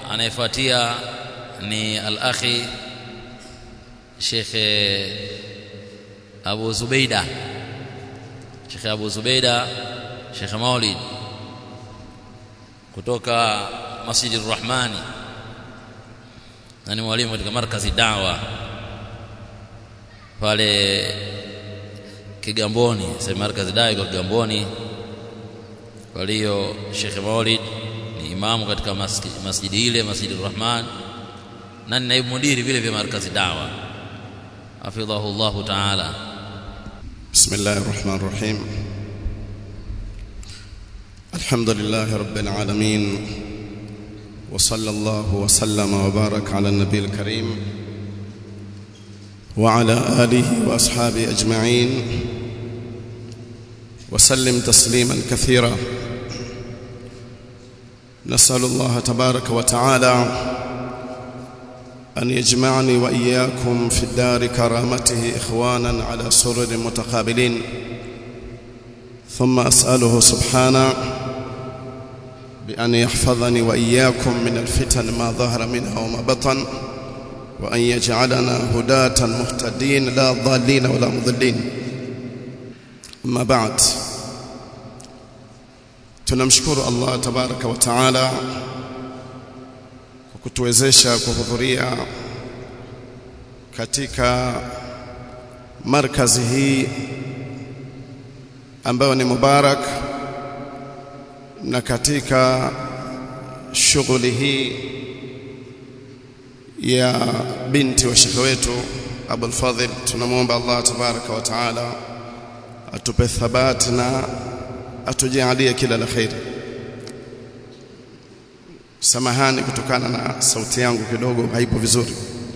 anayefuatia ni al-akhi Sheikh Abu Zubeida Sheikh Abu Zubeida Sheikh Maulid kutoka Masjidi Rahmani na ni mwalimu katika markazi dawa pale Kigamboni sema markazi dawa iko Kigamboni kwa hiyo Sheikh Maulid ni imamu katika masjidi ile Masjidi Rahman na ni naibu mudiri vile vya markazi dawa hafidhahu Allah ta'ala بسم الله الرحمن الرحيم الحمد لله رب العالمين وصلى الله وسلم وبارك على النبي الكريم وعلى آله وأصحابه أجمعين وسلم تسليما كثيرا نسأل الله تبارك وتعالى أن يجمعني وإياكم في الدار كرامته إخوانا على سرر متقابلين ثم أسأله سبحانه بأن يحفظني وإياكم من الفتن ما ظهر منها وما بطن وأن يجعلنا هداة مهتدين لا ضالين ولا مضلين أما بعد tunamshukuru Allah tabaraka wa taala kwa kutuwezesha kuhudhuria katika markazi hii ambayo ni mubarak na katika shughuli hii ya binti wa shekhe wetu Abul Fadhil tunamwomba Allah tabaraka wa taala atupe thabati na atujalie kila la kheri samahani kutokana na sauti yangu kidogo haipo vizuri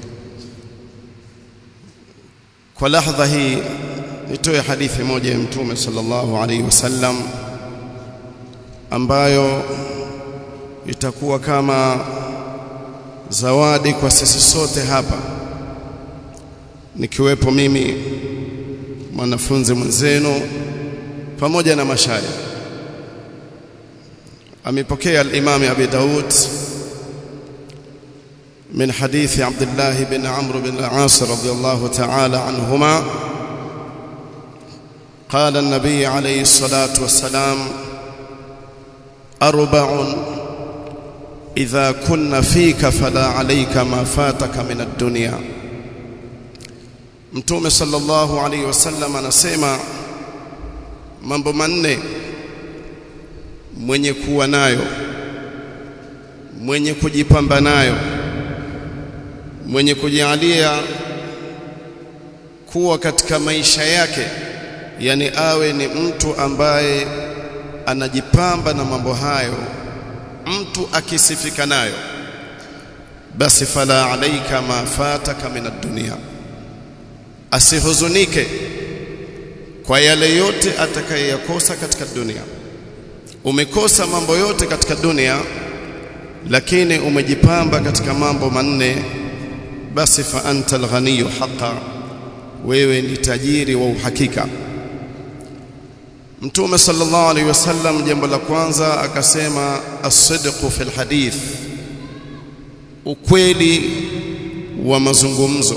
kwa lahadha hii nitoe hadithi moja ya mtume sallallahu alaihi wasallam ambayo itakuwa kama zawadi kwa sisi sote hapa nikiwepo mimi mwanafunzi mwenzenu pamoja na mashaya amepokea al-Imam Abi Daud من حديث عبد الله بن عمرو بن العاص رضي الله تعالى عنهما قال النبي عليه الصلاة والسلام أربع إذا كن فيك فلا عليك ما فاتك من الدنيا متوم صلى الله عليه وسلم anasema mambo manne mwenye kuwa nayo mwenye kujipamba nayo mwenye kujalia kuwa katika maisha yake yani awe ni mtu ambaye anajipamba na mambo hayo mtu akisifika nayo basi fala alaika ma fataka min ad-dunya asihuzunike kwa yale yote atakayeyakosa katika dunia umekosa mambo yote katika dunia lakini umejipamba katika mambo manne basi fa anta alghaniyu haqa wewe ni tajiri wa uhakika Mtume sallallahu alaihi wasallam jambo la kwanza akasema as-sidqu fil hadith ukweli wa mazungumzo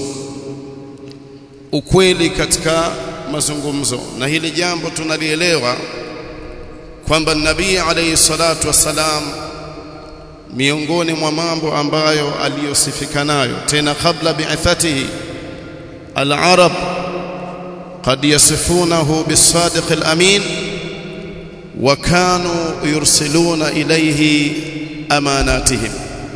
ukweli katika mazungumzo na hili jambo tunalielewa kwamba nabii alayhi salatu wassalam miongoni mwa mambo ambayo aliyosifika nayo tena kabla bi'athatihi al-arab قد يصفونه بالصادق الأمين وكانوا يرسلون إليه أماناتهم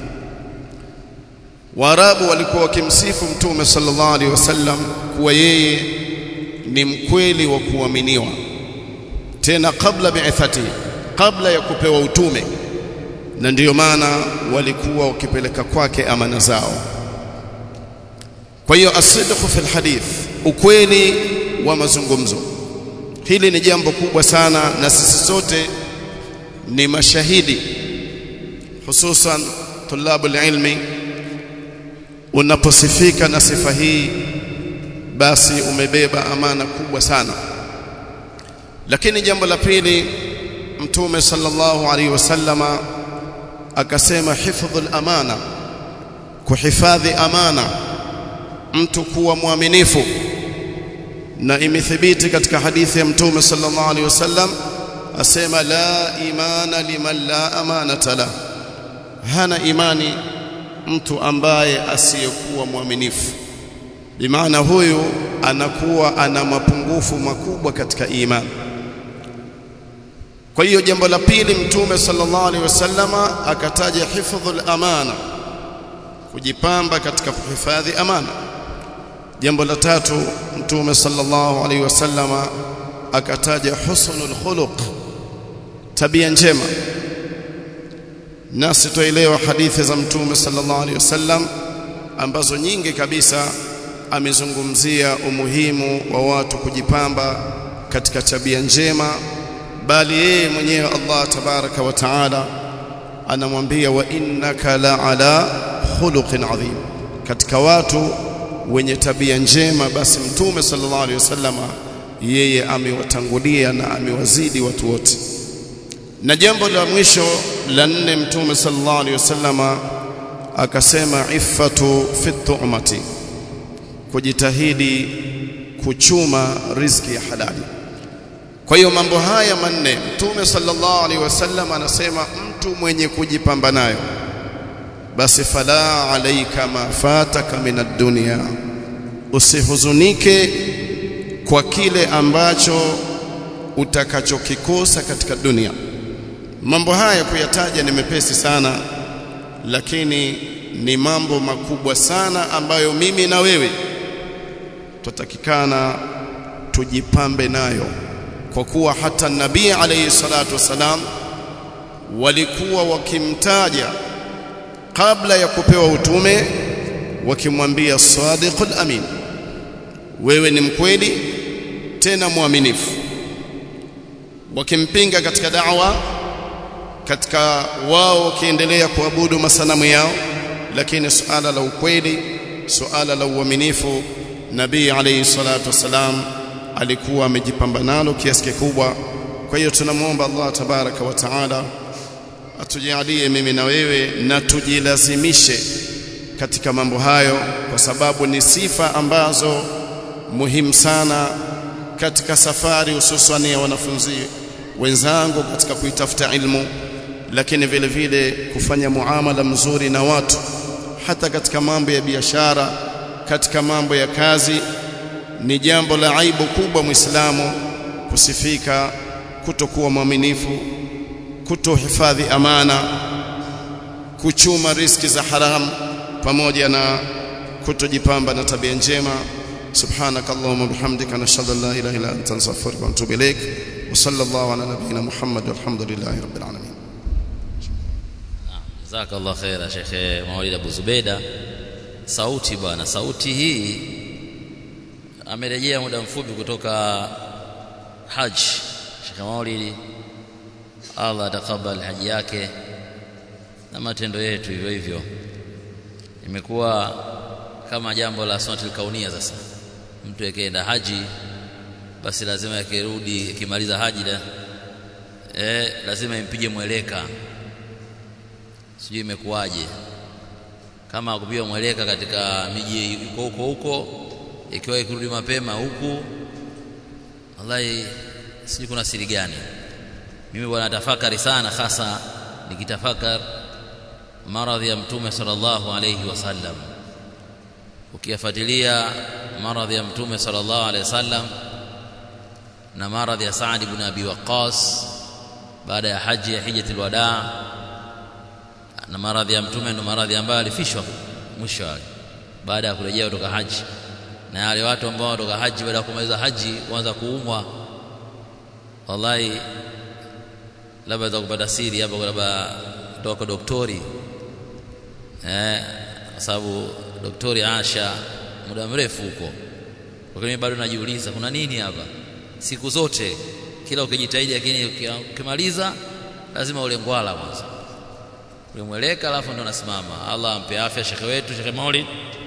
Waarabu walikuwa wakimsifu Mtume sallallahu alaihi wasallam kuwa yeye ni mkweli wa kuaminiwa, tena kabla bi'athati, kabla ya kupewa utume, na ndiyo maana walikuwa wakipeleka kwake amana zao. Kwa hiyo asidqu fil hadith, ukweli wa mazungumzo, hili ni jambo kubwa sana, na sisi sote ni mashahidi, hususan tulabul ilmi unaposifika na sifa hii basi umebeba amana kubwa sana lakini jambo la pili mtume sallallahu alaihi wasallama akasema hifdhul amana kuhifadhi amana mtu kuwa mwaminifu na imethibiti katika hadithi ya mtume sallallahu alaihi wasallam asema la imana liman la amanata la hana imani mtu ambaye asiyekuwa mwaminifu bimaana huyu anakuwa ana mapungufu makubwa katika imani kwa hiyo jambo la pili mtume sallallahu alaihi wasallama akataja hifdhul amana kujipamba katika kuhifadhi amana jambo la tatu mtume sallallahu alaihi wasallama akataja husnul khuluq tabia njema nasi tuelewa hadithi za mtume sallallahu alaihi wasallam ambazo nyingi kabisa amezungumzia umuhimu wa watu kujipamba katika tabia njema bali yeye mwenyewe Allah tabaraka wa taala anamwambia wa innaka la ala khuluqin adhim katika watu wenye tabia njema basi mtume sallallahu alaihi wasallama yeye amewatangulia na amewazidi watu wote na jambo la mwisho la nne mtume sallallahu alaihi wasallama akasema iffatu fi tu'mati kujitahidi kuchuma riziki ya halali kwa hiyo mambo haya manne mtume sallallahu alaihi wasallam anasema mtu mwenye kujipamba nayo basi fala alaika ma fataka min ad-dunya usihuzunike kwa kile ambacho utakachokikosa katika dunia mambo haya kuyataja ni mepesi sana lakini ni mambo makubwa sana ambayo mimi na wewe tutatakikana tujipambe nayo kwa kuwa hata nabii alayhi salatu wasalam walikuwa wakimtaja kabla ya kupewa utume wakimwambia sadiqul amin wewe ni mkweli tena mwaminifu wakimpinga katika da'wa katika wao wakiendelea kuabudu masanamu yao lakini suala la ukweli suala la uaminifu nabii alayhi salatu wasalam alikuwa amejipamba nalo kiasi kikubwa kwa hiyo tunamwomba Allah tabaraka wa taala atujalie mimi na wewe na tujilazimishe katika mambo hayo kwa sababu ni sifa ambazo muhimu sana katika safari hususan ya wanafunzi wenzangu katika kuitafuta ilmu lakini vile vile kufanya muamala mzuri na watu hata katika mambo ya biashara katika mambo ya kazi ni jambo la aibu kubwa muislamu kusifika kutokuwa mwaminifu kutohifadhi amana kuchuma riski za haram pamoja na kutojipamba na tabia njema سبحانك اللهم وبحمدك نشهد ان لا اله الا انت نستغفرك ونتوب اليك وصلى الله على نبينا محمد والحمد لله رب العالمين jazakallah khaira shekhe Maulid Abu Zubeida sauti bwana sauti hii amerejea muda mfupi kutoka haji shekhe Maulid Allah atakabali haji yake na matendo yetu hivyo hivyo imekuwa kama jambo la sunnatul kaunia sasa mtu akienda haji basi lazima akirudi akimaliza haji da, eh, lazima impige mweleka sijui imekuwaje kama kupiga mweleka katika miji iko huko huko ikiwa ikirudi mapema huku wallahi sijui kuna siri gani mimi bwana tafakari sana hasa nikitafakar maradhi ya mtume sallallahu alayhi wasallam ukiyafuatilia maradhi ya mtume sallallahu alayhi wasallam na maradhi ya Saad ibn Abi Waqqas baada ya haji ya hijjatul wadaa na maradhi ya mtume ndo maradhi ambayo alifishwa mwisho wake baada ya kurejea kutoka haji na wale watu ambao kutoka haji baada ya kumaliza haji kuanza kuumwa wallahi labda za kupata siri hapa labda kutoka doktori eh kwa sababu doktori Asha muda mrefu huko lakini bado najiuliza kuna nini hapa siku zote kila ukijitahidi lakini ukimaliza lazima ule ngwala kwanza ulimweleka alafu ndo nasimama Allah ampe afya shekhe wetu shekhe Maulid